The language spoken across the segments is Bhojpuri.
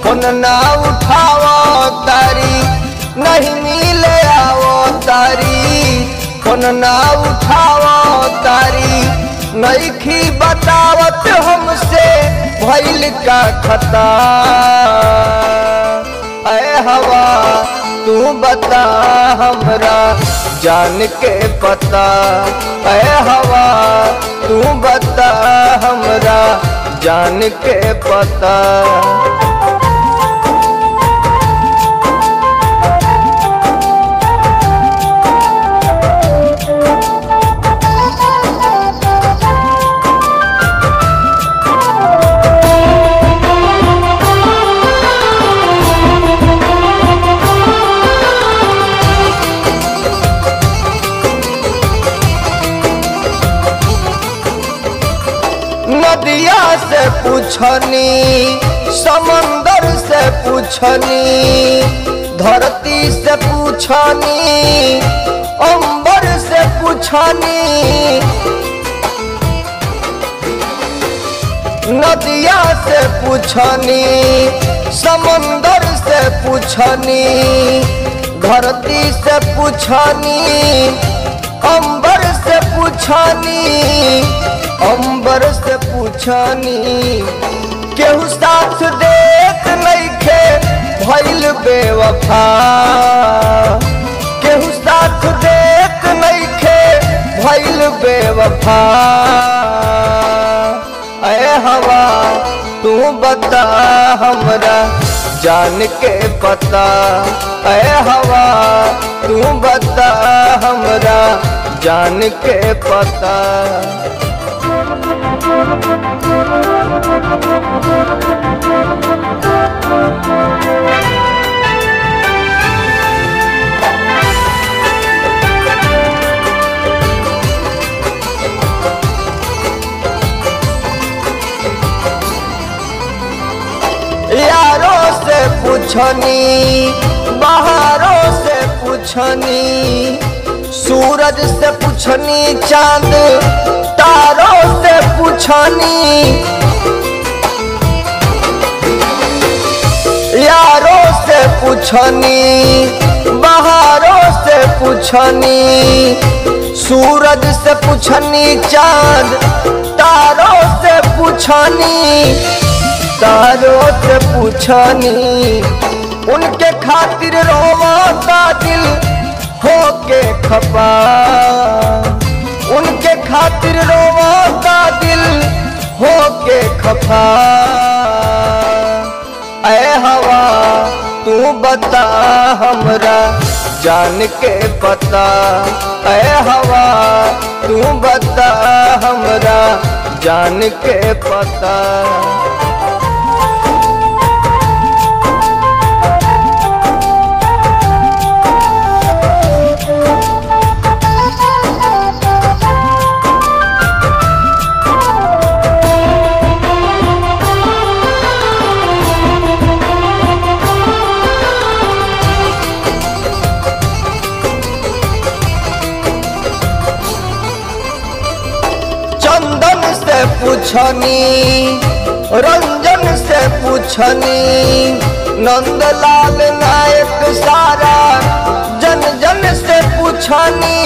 फोन ना उठावो तारी नहीं मिले आवो तारी फोन ना उठावो तारी नईखी बतावत हमसे भइल का खता ऐ हवा तू बता हमरा जान के पता ऐ हवा तू बता हमरा जान के पता नदिया से पूछनी समंदर से पूछनी धरती से पूछनी अंबर से पूछनी नदिया से पूछनी समंदर से पूछनी धरती से पूछनी अंबर से पूछनी अंबर से पूछनी केहू साथ देख नइखे भइल बेवफा केहू साथ देख नइखे भइल बेवफा ऐ हवा तू बता हमरा जान के पता ऐ हवा तू बता हमरा जान के पता यारों से पूछनी बाहरों से पूछनी सूरज से पूछनी चांद तारों से पूछनी यारों से पूछनी बाहरों से पूछनी सूरज से पूछनी चांद तारों से पूछनी तारों से पूछनी उनके खातिर रोवाता दिल होके खपा उनके खातिर रोवाता दिल होके खपा ऐ हवा तू बता हमरा जान के पता ऐ हवा तू बता हमरा जान के पता चंदन से पूछनी रंजन से पूछनी नंदलाल नायक सारा जन जन से पूछनी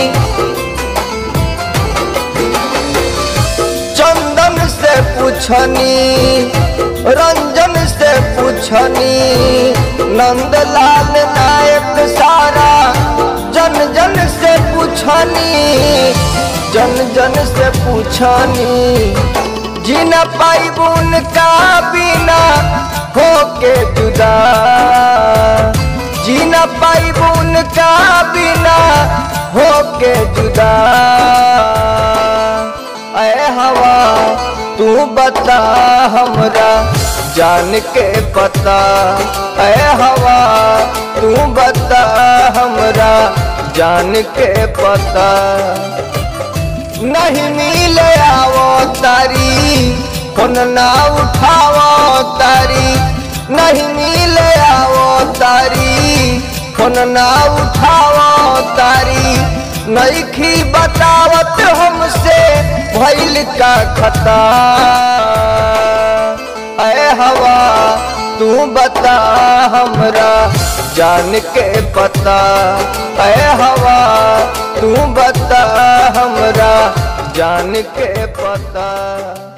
चंदन से पूछनी रंजन से पूछनी नंदलाल नायक सारा जन जन से पूछनी जन जन से पूछनी जीना पाइबुन का बिना होके जुदा जीना पाइबुन का बिना होके जुदा ऐ हवा तू बता हमरा जान के पता ऐ हवा तू बता हमरा जान के पता नहीं मिले आवो तारी फोन ना उठावो तारी नहीं मिले आवो तारी फोन ना उठावो तारी नईखी बतावत हमसे भइल का खता ऐ हवा तू बता हमरा जान के पता है हवा तू बता हमरा जान के पता